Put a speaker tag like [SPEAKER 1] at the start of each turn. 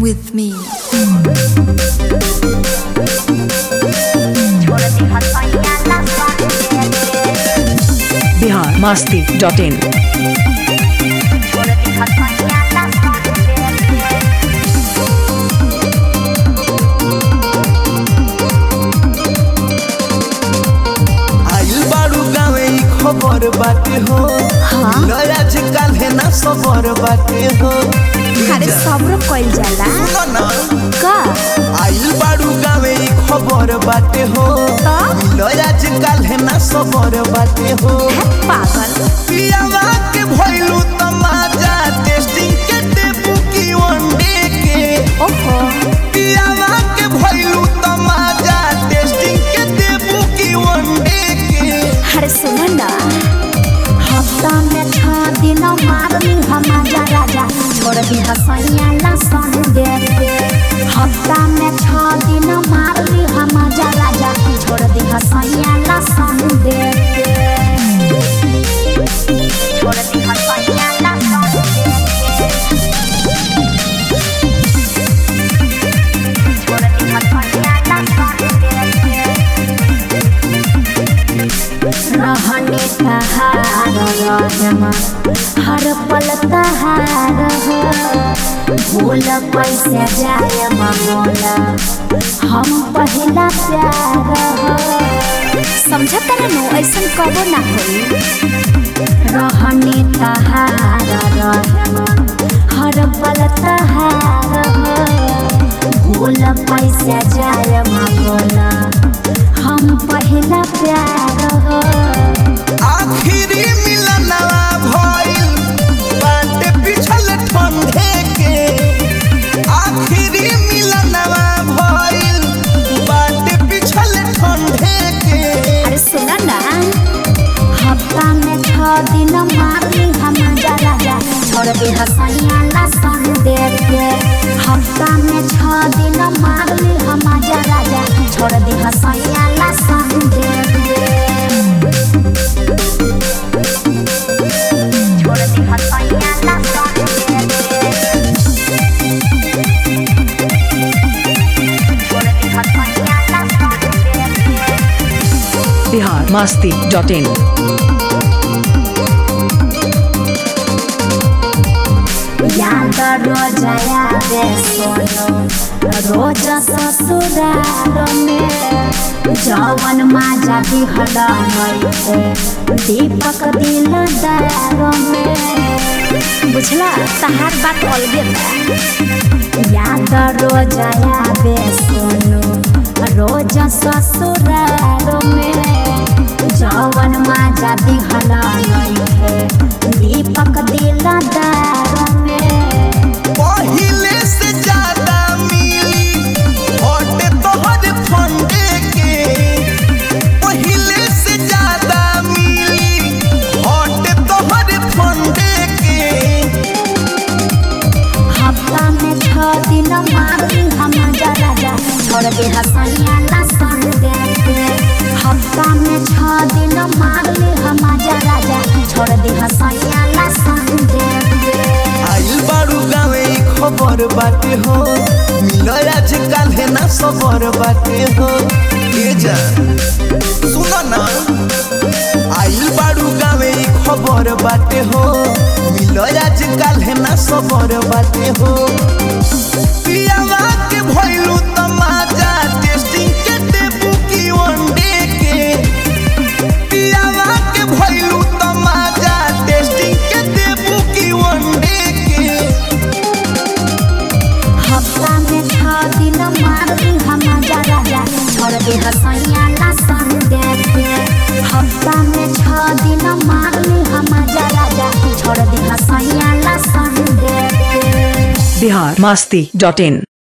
[SPEAKER 1] with me.
[SPEAKER 2] Bihar Masti dot in
[SPEAKER 3] आइल बारू गावे ई खबर बाटे हो
[SPEAKER 1] हाँ?
[SPEAKER 3] आज काल्हे ना सबर बाटे हो
[SPEAKER 1] अरे सब्र कइल जाला
[SPEAKER 3] सुनो ना
[SPEAKER 1] का
[SPEAKER 3] आइल बारू गावे ई खबर बाटे हो
[SPEAKER 1] का?
[SPEAKER 3] आज काल्हे ना सबर बाटे हो
[SPEAKER 1] है पागल
[SPEAKER 3] पियावा के भइलू तमाजा टेस्टिंग के टेबू की वनडे के
[SPEAKER 1] ओहो
[SPEAKER 3] पियावा के भइलू तमाजा टेस्टिंग के टेबू की वनडे के
[SPEAKER 1] अरे सुन ना हफ्ता में छह दिन मारनी हम राजा छोड़ दी हसैया लसन दे के हफ्ता में छह दिन मारनी हम राजा छोड़ दी हसैया लसन दे के छोड़ दी हसैया लसन दे के छोड़ दी हसैया लसन दे के रहने तहार रहमा हर पल तहार हो भूल कैसे जाए ममोला हम पहला प्यार हो समझ तेरे नो ऐसा कबो ना होई रहने तहार रहमा हर पल तहार हो भूल कैसे जाए ममोला हम पहला प्यार हो
[SPEAKER 3] आखिरी मिलनवा भइल बाटे पिछल ठंडे के आखिरी मिलनवा भइल बाटे पिछल ठंडे के
[SPEAKER 1] अरे सुना ना हफ्ता में छह दिन मारली हम राजा छोड़ दे हसैया लसन दे के हफ्ता में छह दिन मारली हम राजा छोड़ दे हसैया लसन दे के छोड़ दे हसैया लसन दे के छोड़ दे हसैया लसन दे के
[SPEAKER 2] बिहार मास्ती डॉट इन
[SPEAKER 1] याद रोज आवे सोनो रोज ससुराल में जवन माजा दिहल नइखे दीपक दिलदार में बुझला तहार बात अलगे बा याद रोज आवे सोनो रोज ससुराल में जवन माजा दिहल नइखे दीपक दिलदार में
[SPEAKER 3] पहिले से ज्यादा मिली हटे तोहर फंडे के पहिले से ज्यादा मिली हटे तोहर फंडे के
[SPEAKER 1] हफ्ता में छह दिन मारली हम राजा छोड़ दे हसैया लसन दे के हफ्ता में छह दिन मारली हम राजा छोड़ दे हसैया लसन दे के
[SPEAKER 3] आइल बारू गावे ई खबर बाटे हो मिल आज काल्हे ना सबर बाटे हो ए जा सुन ना आइल बारू गावे ई खबर बाटे हो मिल आज काल्हे ना सबर बाटे हो पियावा के भइलू तमाजा टेस्टिंग के टेबू की वनडे के पियावा के भइलू तमाजा टेस्टिंग के टेबू की वनडे के
[SPEAKER 1] हफ्ता में छह दिन मारली हम राजा छोड़ दे हसैया लसन दे के हफ्ता में छह दिन मारली हम राजा छोड़ दे हसैया लसन दे के
[SPEAKER 2] बिहार मास्ती डॉट इन